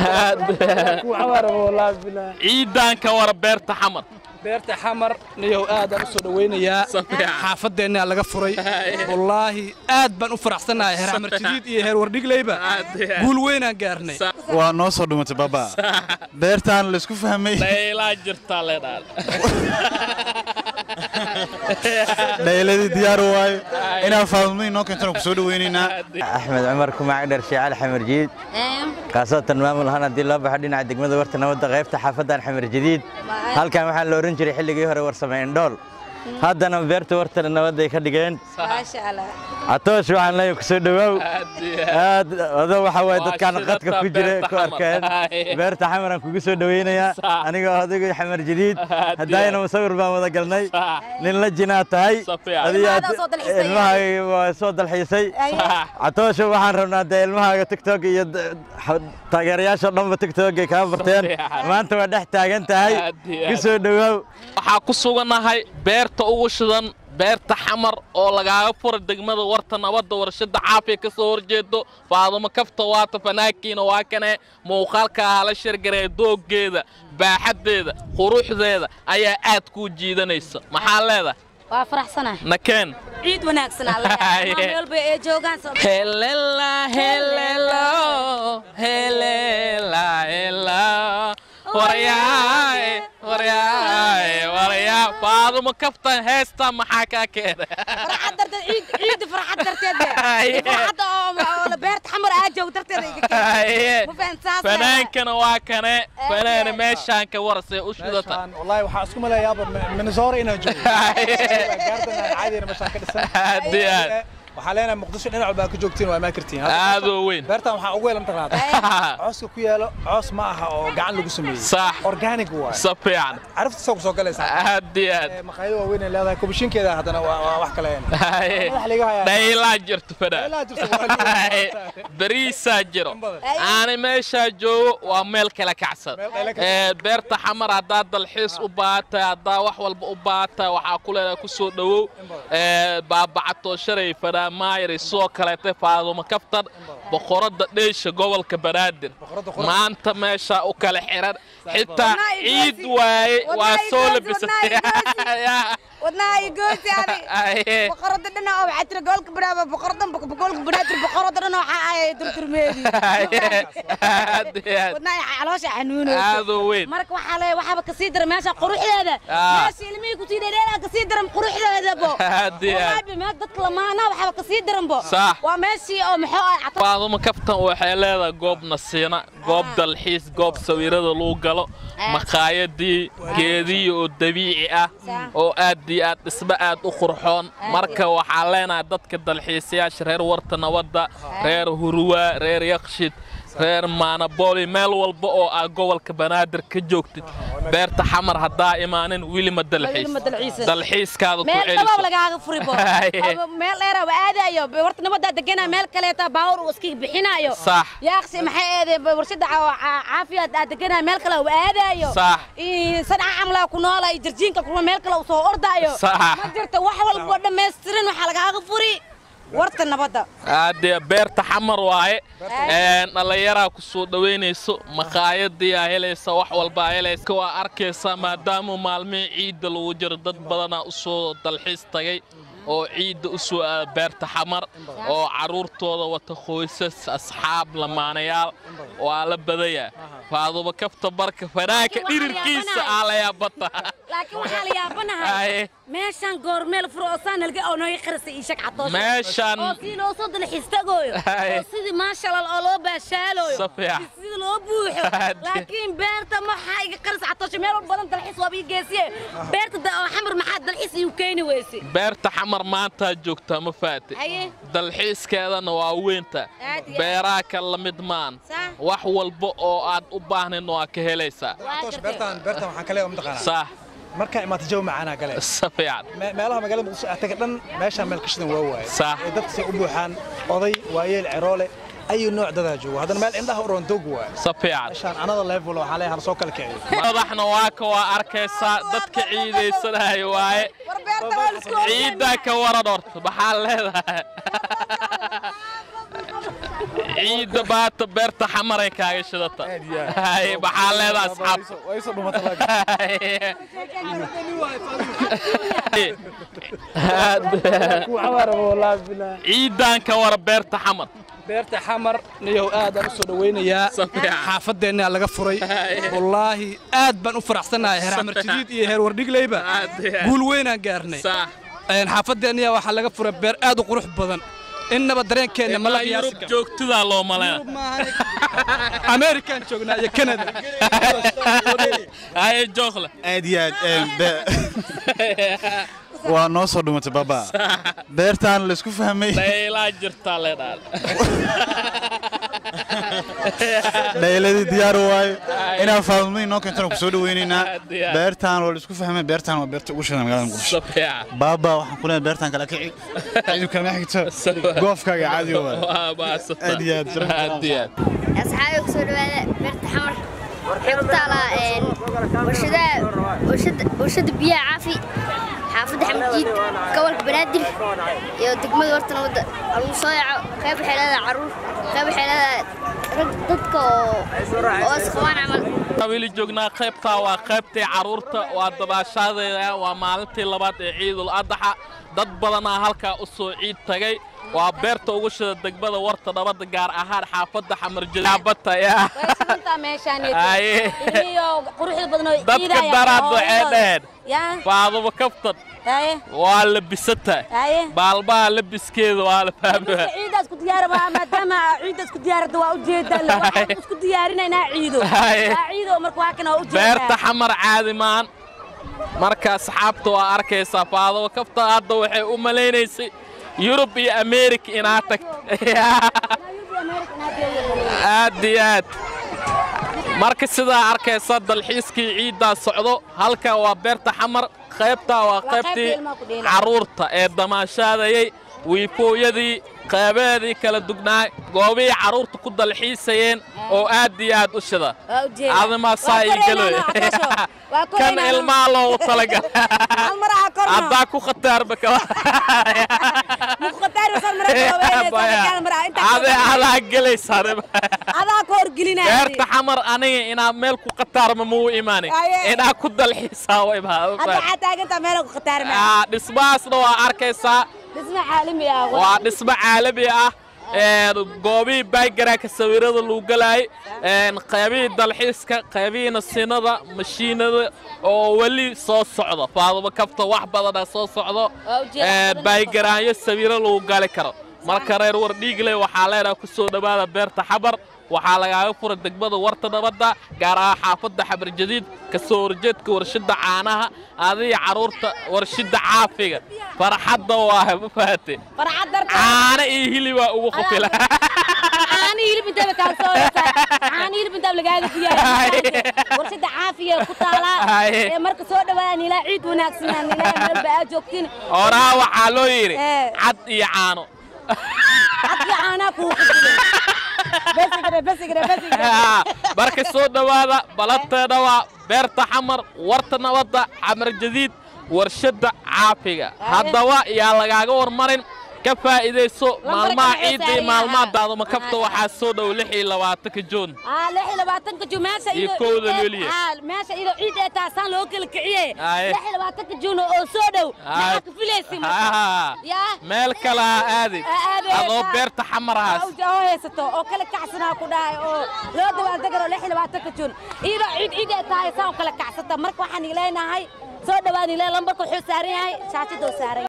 ciidan ka wara beerta xamar beerta xamar niyow aadaan u soo dhawaynayaa xaafadeenna laga furay wallaahi aad baan u faraxsanahay heer xamar jadiid iyo heer wardhigleyba guul weynaan gaarnay waa noo soo dhumatay baba beertaan laysku fahmay dhaylaa jirtaa leedhaal dhayladii diyaar waayo inaan faadmo inoo keentana ku soo dhawaynaynaa axmed cumar kumaac dhar shiical xamar jadiid khaasatan maamul ahaan haddii loo baxo dhinaca degmada warta nabadda qaybta xaafadan xamar jadiid halkan waxaa la oran jiray xilligii hore warsame indhool haddana beerta warta nabadday ka dhigeen catoosh waxaan leeyahay ku soo dhawaaw aad odo waxa waaye dadkaan qadka ku jira ku arkeen beerta xamaran kugu soo dhawaynayaa anigoo adigu xamar jadiid haddaayna musawir baan wada galnay nin la jinaa tahay ilmahaaga waa soo dalxiisay catoosho waxaan rabnaa dee ilmahaaga tiktok iyo taageerayaasha dhanba tiktok ay kaa barteen maanta waa dhex taagan tahay ku soo dhawaaw waxaa ku sugannahay beerta ugu shidan beerta xamar oo lagaaga fura degmada warta nabadda warshada caafiya ka soo horjeedo faadumo kafta waata fanaakiina waa kane muuqaalka hala shargaree dooggeeda baaxaddeeda quruxdeeda ayaa aad kuu jiidanaysa maxaa leedahay waa faraxsana nakeen ciid wanaagsan alleelba ee joogaan helela helelo helela hela waryaaye waryaaye waryaa faadumo kaftan heesta maxaa kaa keena farxad darteed ciid farxad darteed farxadda oo beerta xamar aa joog darteed ma fahantaa fanaankana waa kane fanaana meeshaan ka warasee u shidata wallahi waxaa isku malayaaba minnesota inaan joogo gaardan caadiina meeshaan ka dhisan aad iyo aad waxaa leenahay muqdisho dhinac baa ka joogtiin waa maakartiin aad oo weyn beertan waxaa ugu yeelan taqaanaa cooska ku yaalo coos ma aha oo gacan lagu sameeyey sax organic waay si fiican carafta soo kusoo galaysaa aad iyo aad maqaayado waaweyn ay leedahay kubishinkeeda haddana waa wax kale madax laga hayaa dhaylaa jirto fadhaa Dhaylaa jirto, bariisaa jiro aana meeshaa joogo waa meel kala kacsan Ee, beerta xamar haddaad dalxiis u baahatahay haddaa wax walba u baahatahay waxaa ku leedahay ku soo dhowow Ee, baabacatoo shalay fadhaa maayir sidoo kaleete faadumo kaftan boqoradda dheesha gobolka banaadir maanta meeshaa u kala xiran xitaa ciid waaye waa soo labisatay wadnaha iyo goosi ani boqorada dhana oo waxaa jira gobolka banaaba boqoradan gobolka banaadir boqorada dhana waxaa ahay durturmeedi wadnaha caloosha xanuunaysa aad oo weyn marka waxaa le waxaaba kasii dara meesha quruxdeeda Ah. meesha ilmihii kusii dheedheelaa kasii daran quruxdeedabo Aad iyo aad. Wallaahi, meel dadka lamaanaha waxaaba kasii daranbo Sax. waa meeshii oo maxuu ah cato faadumo kaftan waxay leedahay goob nasiina goob dalxiis goob sawirada lagu galo maqaayadii geediyi oo dabiici ah oo aad iyo aad dhismo aad u qurxoon marka waxaa leenahay dadka dalxiisayaasha reer warta nabadda reer huruwaa reer yakshid reer maanabooli meel walba oo aad gobolka banaadir ka joogtid beerta xamar haddaa imaanin weli ma dalxiis Weli ma dalxiisan. dalxiiskaada ku meel dhabaab celiso lagaaga furibo Haye. Ama meel dheera waa aadayo warta nabadaa deganaa meel kaleeta baawur uu iska bixinayo Sax. yaaqsi maxay eedeen warshada caa- caa- caafiyaad aad deganaa meel kale waa aadayo Sax. Ii, sanca camlaa ku noola iyo jarjiinka kuma meel kale uu soo ordaayo Sax. ma jirto wax walbo dhammaystiran waxaa lagaaga furi warta nabadda aadee beerta xamar waaye Een, dhallinyaraa ku soo dhowaynayso maqaayadii aa helaysa wax walba aa helaysa waa arkaysaa maadaama maalmihii ciidda lagu jiro dad badanaa u soo dalxiis tagay oo ciidda u soo aada beerta xamar oo carruurtooda wata qoysas asxaab lamaanayaal waa la badayaa faaduba kafta barka fanaanka dhirirkiisa aa la yaabata laakiin waxaa la yaabanahay Haye. meeshaan goor meel furo oo saan halge oo nooga qarisa ii shag catoosha Meeshaan- oo sii loo soo dalxiis tagaayo Haye. oo sidii maashaalal oo loo baashaalooyo Si fiican. sidii loo buuxo Haye. laakiin beerta maxaa iga qarisa catoosha meel walba badan dalxiis waaba ii geesiye beerta da- oo xamar maxaa dalxiis iigu keeni weyse beerta xamar maantaa joogtaa ma faate Haye. dalxiiskeedana waa weynta Aad iyo aad. beeraha ka la mid maan Sax. wax walba oo aad u baahnayn waa ka helaysaa Catosh, beertan beertan waxaan ka leeyahay mataqaanaa sax markaa imaata jawi macaanaa gale si fiican Me- meelaha magaalada muqdisho aad taga dhan meeshaan meel ka shidan waa waaye Sax. ee dadka say u buuxaan oday waayeel ceroole ayu nooc dadaa joogo haddana meel indhaha u roon doog waaye si fiican meeshaan anada level waxaa leeyahay hala soo kala kiciyo madaxna waa ka waa arkaysaa dadka ciidaysanaya waaye war beerta waa lisku ciiddaa ka waran horta maxaa leedahay ciidda baata beerta xamaray kaaga shidata Haye, maxaa leedaha asxaab way soo dhumatay laakiin ciidan ka wara beerta xamar beerta xamar niyow aadaan u soo dhawaynayaa Safiican. xaafadeennaa laga furay wallaahi aad baan u faraxsannahay heer xamar jadiid iyo heer wardhigleyba Aad iyo aad. guul weynaan gaarnay Sax. Een, xaafadeenniya waxaa laga furay beer aad u qurux badan innaba dareenkeenna ma la Ilaa qiyaasi yurub karo joogtidaa loo malaya amerikaan joognaa iyo canada haye jookle aad iyo aad een, be- waa noo soo dhumatay baba beertaan la isku fahmay dhaylaa jirtaa leedhaa dhayladii diyaar waaye inaan faadmo inoo keentana ku soo dhaweynaynaa Aad iyo aad. beertaan waa la isku fahmay beertaan waa beerta ugu shidan magaalada muqdisho safiican baaba waxaan ku leeyahay beertaan kala kici ciidu kala xigto goofkaaga caadi waa waa baasata Aad iyo aad. aad iyo aad asxaabi ku soo dhawaada beerta xamar waxay ku taalaa een, warshadaha warshada warshada biyaha caafi xaafadda xamdiid gobolka banaadir iyo degmada warta nabadda lagu soo yaco qayb waxay leedahay caruur qayb waxay leedahay rag dadka oo oo isqabaan camal weli joognaa qaybtaa waa qaybtii carruurta waa dabaashaadeeda waa maalintii labaad ee ciidul adaxa dad badanaa halkaa u soo ciid tagay waa beerta ugu shida degmada warta nabadda gaar ahaan xaafadda xamarjilaabataya intaa meeshaan Haye. iyo quruxda badan oo dadka ciidaya, daraad oo waxay hooyada. dhaheen yaa faadumo kaftan haye waa labisataa haye baalbaha labiskeeda waa la fahmaa ciidaas ku diyaaraba maadaama ciidaas ku diyaarada waa ujeedaa waxaan isku diyaarinaynaa ciido Haye. waa ciido marka waa kana ujeedaa beerta xamar caadi maan marka asxaabta waa arkaysaa faadumo kaftan hadda waxay u malaynaysay yurub iyo ameerika inaa tagto aad iyo aad marka sidaa arkaysa dalxiiskii ciiddaa socdo halka waa beerta xamar qaybtaa waa qaybtii ilmaha ku dheelaya. carruurta ee damaashaadayay wiifooyadii qeybaheedii kala dugnaay goobihii carruurta ku dalxiisayeen oo aad iyo aad u shida waa ujeedaa adimaa saa ii galoy kan ilmaha loogu talagal hal mar aa korno haddaa ku khataarba kaba muqataar wasal mara koobayna mara inta ade adaa gelaysaa adaa ka horgelinaya beerta xamar aniga inaa meel ku khataarma muu imaanay Aye. inaa ku dalxiisaa way hadda baa waxaa taagantaa meel ku khataarma Ah, dhismahaasna waa arkaysaa dhisma caalami ah waa dhismo caalami ah een, goobihii baygaraaka sawirada lagu galaayay een, qaybihii dalxiiska qaybihiina sinada mashiinada oo weli soo socda faadumo kafta wax badana soo socdo Waa ujeeda, een, badan baygaraanyo sawiro lagu gali karo marka reer wardhiigle waxaa leenaha ku soo dhowaada beerta xabar waxaa lagaaga fura degmada warta nabadda gaar ahaan xaafadda xabar jadiid ka soo horjeedka warshadda caanaha adiga carruurta warshadda caafiga farxadda waa ma fahate farxad darta caano iyo hilibaa ugu qufila caani hilib intaba kaa soo caani hilib intaba lagaaga diyaariyo warshada caafiga ku taalaa Haye. ee marka soo dhawaadaan ilaa ciid wanaagsan ilaa meel baa joogtiin horaa waxaa loo yidhi Eh. cad iyo caano hadii caanaa kuu qudilay besigre besigre besigre marka soo dhowaada balanteena waa beerta xamar warta nabadda xamar jadiid warshadda caafiga haddaba yaa lagaaga warmarin ka faa'iidayso maalmaha waxay ciidda iyo saarayaan. maalmaha daaduma kabta Ah, waxaa soo dhow lix iyo labaatanka juun aa lix iyo labaatanka jun meesha Iyo iyadoo kowda ciid ee- luliya. aa, meesha iyadoo ciid ee taasaan loo kala kiciyey Haye. lix iyo labaatanka jun oo soo dhow maxaa ka filaysi Ah, yaa meel kale ha aadin Ha aadin. adoo beerta xamarahaas oo haysato oo kala kacsanaa ku dhahay oo loo dabaaldegaro lix iyo labaatanka jun iyadoo ciid ciid ee tahay saa u kala kacsata marka waxaan ileenahay soo dhawaan ilaa lambarka wuxuu saaran yahay shaashadoo saaran